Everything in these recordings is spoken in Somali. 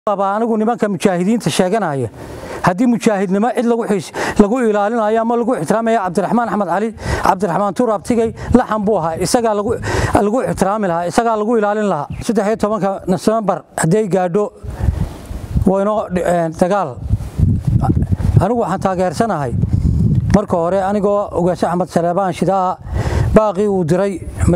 anigu nimanka mujaahidiinta sheeganaya haddii mujaahidnimo cid lagu ilaalinayo ama lagu ixtiraamaya cabdiraxmaan axmed cali cabdiraxmaan tuur abtigay laxan buu ahaa isagaa lagu ixtiraami lahaa isagaa lagu ilaalin lahaa saddexiyo tobanka nofembar hadday gaadho waynoo dagaal anigu waxaan taageersanahay marka hore anigoo ogaashe axmed saleebaan shidaa baaqii uu diray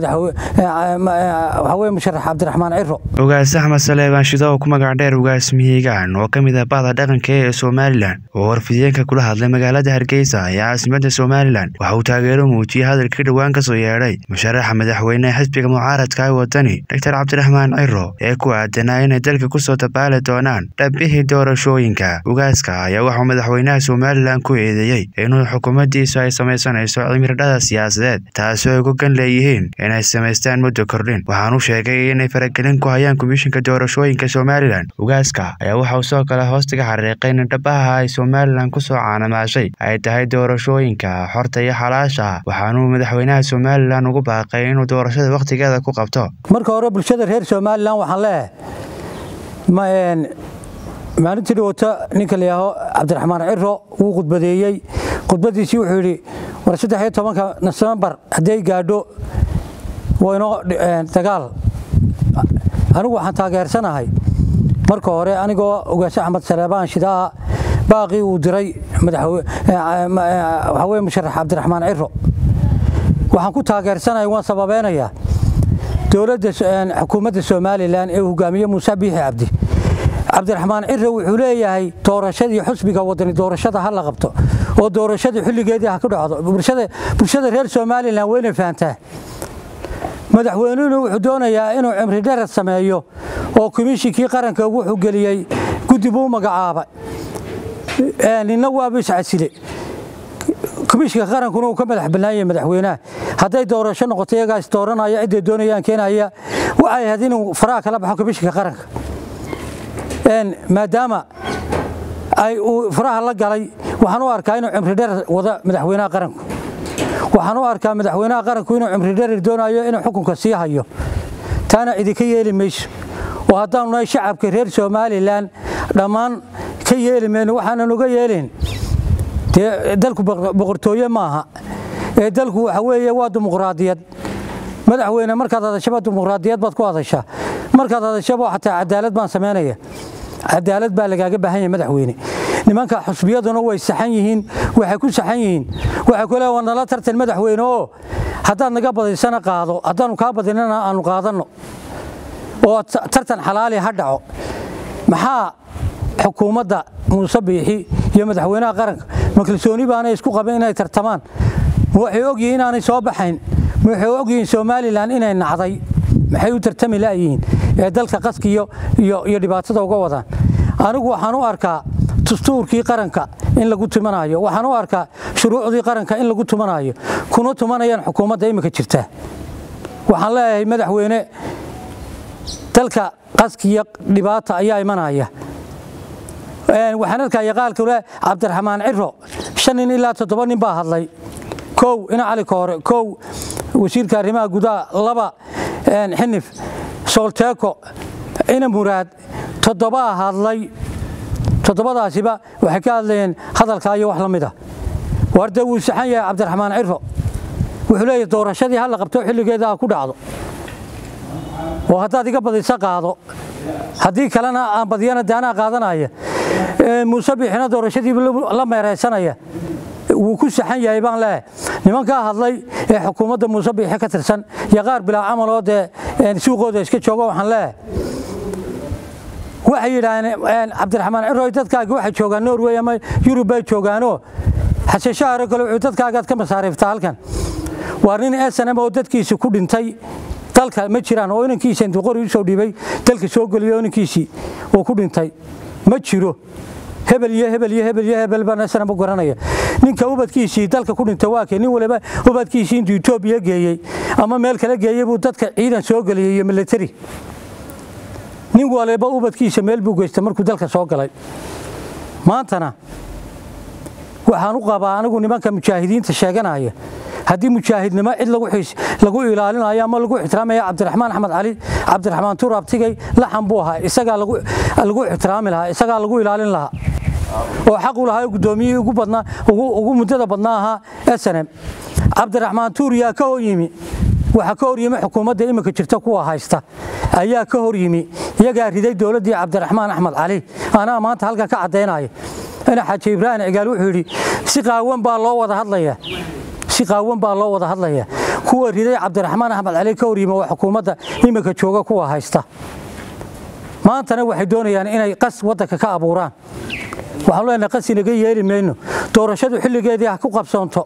waxaweye musharax cabdiraxmaan ciro ogaas axmed saleebaan shido oo ku magac dheer ugaas mihigaan oo ka mid ah bahda dhaqanka ee somalilan oo warfideenka kula hadlay magaalada hargeysa ee caasimadda somalilan waxa uu taageero muujiyey hadalkii dhowaan ka soo yeedhay musharaxa madaxweynehe xisbiga mucaaradka ee wadani doctor cabdiraxmaan ciro ee ku aadanaa inay dalka kusoo dabaali doonaan dhabbihii doorashooyinka ugaaska ayaa waxuu madaxweynaha somalilan ku eedeeyey inuu xukuumaddiisu ay samaysanayso cimiridhada siyaasadeed taasoo ay uga gan leeyihiin inay samaystaan muddo kordhin waxaanu sheegay inay faragelin ku hayaan komishinka doorashooyinka somalilan ugaaska ayaa waxa uu sidoo kale hoostiga xariiqay in dhabaha ay somalilan kusoo caanamaashay ay tahay doorashooyinka xorta iyo xalaasha waxaanuu madaxweynaha somalilan ugu baaqay inuu doorashada wakhtigeeda ku qabto marka hore bulshada reer somalilan waxaan leeyahay maalintii dhawata ninka layaaho cabdiraxmaan ciro wuu khudbadeeyey khudbadiisii wuxuu yidhi war saddexiyo tobanka nofembar hadday gaadho waynoo dagaal anigu waxaan taageersanahay marka hore anigoo ogaashe axmed saleebaan shidaa baaqii uu diray waxaweye musharax cabdiraxmaan ciro waxaan ku taageersanahay waan sababeynayaa dowladda xukuumadda somalilan ee hogaamiye muuse biixi cabdi cabdiraxmaan ciro wuxuu leeyahay doorashadii xusbiga wadani doorashada ha la qabto oo doorashadii xilligeedii ha ku dhacdo bulshada reer somalilan wayna fahantaa madaxweynuhuna wuxuu doonayaa inuu cimri dherer sameeyo oo komishinkii qaranka wuxuu geliyey guddi buu magacaaba nina waaba iscasile komishinka qarankuna uu ka madax bannaanyay madaxweynaha hadday doorasho noqoto iyagaa is dooranaya cidday doonayaan keenaya waxay ahayd inuu faraha kala baxo komishinka qaranka maadaama ay uu faraha la galay waxaan u arkaa inuu cimri dherer wada madaxweynaha qaranku waxaan u arkaa madaxweynaha qaranku inuu cimri dherer doonayo inuu xukunka sii hayo taana idinka yeeli mayso oo haddaanu nahay shacabka reer somalilan dhammaan ka yeeli mayno waxaanan uga yeelin dee dalku boqortooye maaha ee dalku waxa weeye waa dimuqraadiyad madaxweyne markaad hadashaba dimuqraadiyad baad ku hadashaa markaad hadashaba xataa cadaalad baan samaynaya cadaalad baa lagaaga baahan yahay madaxweyne nimanka xusbiyaduna way saxan yihiin waxay ku saxan yihiin waxay ku leeyahay nala tartan madaxweyne oo haddaad naga badaysana qaado haddaanu kaa badinana aanu qaadanno oo tartan xalaali ha dhaco maxaa xukuumadda muuse biixi iyo madaxweynaha qaranka ma kalsooni baanay isku qabeen inay tartamaan ma waxay ogyihiin inaanay soo baxayn ma waxay ogyihiin somalilan inay nacday maxay u tartami la'yihiin ee dalka qaski iyo dhibaatada uga wadaan anigu waxaan u arkaa dastuurkii qaranka in lagu tumanayo waxaan u arkaa shuruucdii qaranka in lagu tumanayo kuna tumanayaan xukuumadda imika jirta waxaan leeyahay madaxweyne dalka qaski iyo dhibaata ayaa imanaya waxaan arkaya qaalka le cabdiraxmaan ciro shan nin ilaa toddoba nin baa hadlay kow ina cali koore kow wasiirka arrimaha gudaha laba xinif soolteeko ina muraad toddobaa hadlay toddobadaasiba waxay ka hadlayeen hadalkaa iyo wax la mida war dee wuu saxan yahay cabdiraxmaan ciro wuxuu leeyahy doorashadii ha la qabto xilligeeda ha ku dhacdo oo haddaad iga badisa qaado haddii kalena aan badiyana de anaa qaadanaya muuse biixina doorashadiiba la meeraysanaya wuu ku saxan yahay baan leeyahay nimankaa hadlay ee xukuumadda muuse biixi ka tirsan iyo qaar bilaa camal oo dee suuqooda iska joogo waxaan leeyahay waxay yidhaahdeen cabdiraxmaan ciroy dadkaagi waxay joogaan norway ama yurub bay joogaanoo xasashaharo kale wuxuu dadkaagaad ka masaariiftaa halkan waa nin snm oo dadkiisi ku dhintay dalka ma jiraan oo inankiisa intuu qori usoo dhiibay dalka soo geliyo inankiisii uu ku dhintay ma jiro hebel iyo hebel iyo hebel iyo hebel baan snm u garanaya ninka ubadkiisii dalka ku dhintay waa kee nin waliba ubadkiisii intuu etoobiya geeyey ama meel kale geeyey buu dadka ciidan soo geliyey iyo military nin waliba ubadkiisa meel buu geystay markuu dalka soo galay maantana waxaan u qabaa anigu nimanka mujaahidiinta sheeganaya haddii mujaahidnimo cid lagu ilaalinayo ama lagu ixtiraamaya cabdiraxmaan axmed cali cabdiraxmaan tuur abtigay laxan buu ahaa isagaa lagu ixtiraami lahaa isagaa lagu ilaalin lahaa oo xaq u lahaa guddoomiyihii ugu badnaa ugu muddada badnaa ahaa snm cabdiraxmaan tuur yaa ka hor yimi waxaa ka hor yimi xukuumadda iminka jirta kuwa haysta ayaa ka hor yimi iyagaa riday dowladdii cabdiraxmaan axmed cali anaa maanta halkan ka caddaynaya ina xaaji ibraahim cigaal wuxuu yidhi si qaawan baa loo wada hadlaya si qaawan baa loo wada hadlaya kuwa riday cabdiraxmaan axmed cali ka hor yimi waa xukuumadda iminka jooga kuwa haysta maantana waxay doonayaan inay qas waddanka ka abuuraan waxaanu leenahay qas inaga yeeli mayno doorashadu xilligeedii ha ku qabsoonto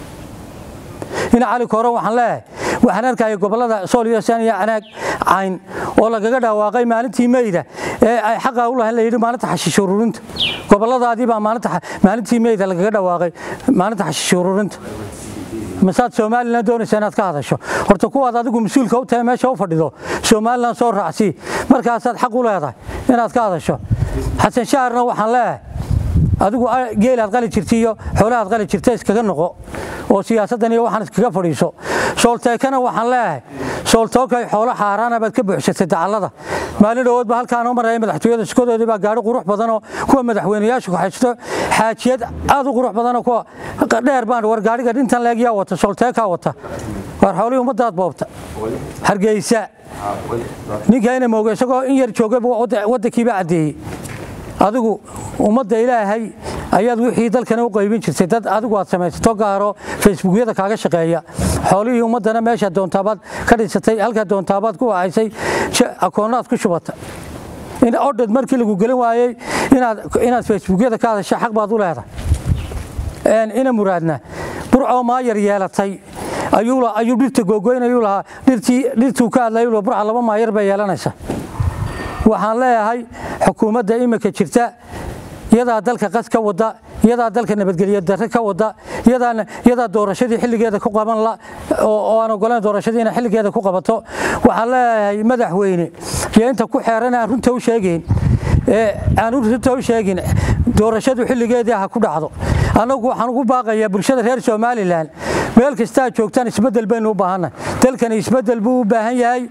ina cali kooran waxaan leeyahay waxaan arkaya gobollada sool iyo saan iyo canaag cayn oo lagaga dhawaaqay maalintii meyda ee ay xaqa u lahayn la yidhi maalinta xashiish ururinta gobolladaadii baa maalintii meyda lagaga dhawaaqay maalinta xashiish ururinta masaad somalilan doonaysa inaad ka hadasho horta kuwaad adigu mas-uulka u tahay meesha u fadhido somalilan soo raacsii markaasaad xaq u leedahay inaad ka hadasho xasan shaharna waxaan leeyahay adigu geelaad qali jirta iyo xoolahaad qali jirta iskaga noqo oo siyaasaddan iyo waxaan iskaga fadhiiso soolteekana waxaan leeyahay sooltookay xoolo xaaraana baad ka buuxsatay dacallada maalin dhowoodba halkaanoo maraya madaxtooyada shikodoodii baa gaari qurux badanoo kuwa madaxweynayaashu haysto xaajiyad aad u qurux badanoo kuwa dheer baan war gaariga dhintan leeg yaa wata soolteekaa wata waar xoolihii ummadaad boobta hargeysa ninkayna mooga isagoo in yar joogay waddankiiba caddeeyey adigu ummadda ilaahay ayaad wixii dalkana u qaybin jirtay dad adigu aad samaysato gaaro facebookyada kaaga shaqeeya xoolihii ummaddana meesha doontaabaad ka dhisatay halkaa doontaabaad ku wacaysay akoonaad ku shubata in odhad markii lagu gelin waayey inaad facebookyada ka hadasha xaq baad u leedahay ina muraadna burcoo maayar yeelatay ayuu dhirta googoynayuu lahaa dhirtuu ka hadlayuu lahaa burca laba maayar bay yeelanaysa waxaan leeyahay xukuumadda iminka jirta iyadaa dalka qas ka wada iyadaa dalka nabadgelyo darre ka wada iyadaa doorashadii xilligeeda ku qaban oo aan ogoleen doorashadii inay xilligeeda ku qabato waxaan leeyahay madaxweyne iyo inta ku xeeran aan runta u sheegayn aan runta u sheegin doorashadu xilligeedii ha ku dhacdo annagu waxaan ugu baaqayaa bulshada reer somalilan meel kastaa joogtaan isbeddel baynu u baahannahay dalkani isbeddel buu u baahan yahay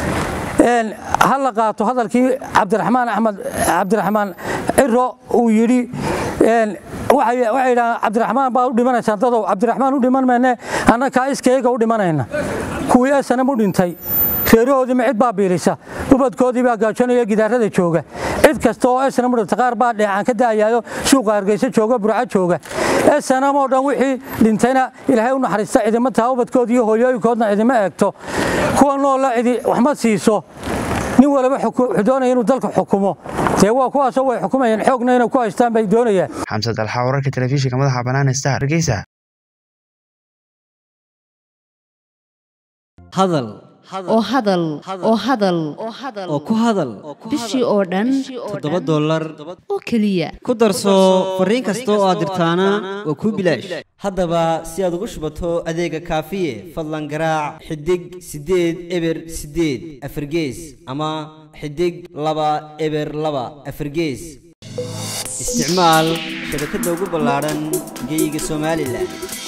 ha la qaato hadalkii cabdiraxmaan axmed cabdiraxmaan ciro uu yidhi waxay yidhahaan cabdiraxmaan baa u dhimanaysaan dadow cabdiraxmaan u dhiman mayne annakaa iskayaga u dhimanayna kuwii esanam u dhintay reerahoodiima cid baa biilisa ubadkoodii baa gaajoonaya gidaarada jooga cid kasta oo esanam u dhintay qaar baa dheecaan ka da'ayaayo suuqa hargeysa jooga burco jooga esanam oo dhan wixii dhintayna ilaahay u naxariista cidima taha ubadkood iyo hooyooyinkoodna cidima eegto kuwa noolla cidi waxma siiso nin waliba wuxuu doonaya inuu dalka xukumo dee waa kuwaasoo way xukumayaan xoogna inay ku haystaan bay doonayaan xamsad alxa wararka telefishinka madaxa bannaan star hargeysa hadal oo hadal oo hadal oo ku hadal bishii oo dhan toddoba dollar oo keliya ku darso fariin kasta oo aad dirtaana waa kuu bilaash haddaba si aad ugu shubato adeega kaafiye fadlan garaac xidig siddeed eber siddeed afargees ama xidig laba eber laba afargees isticmaal shabakadda ugu ballaadhan geyga somalilan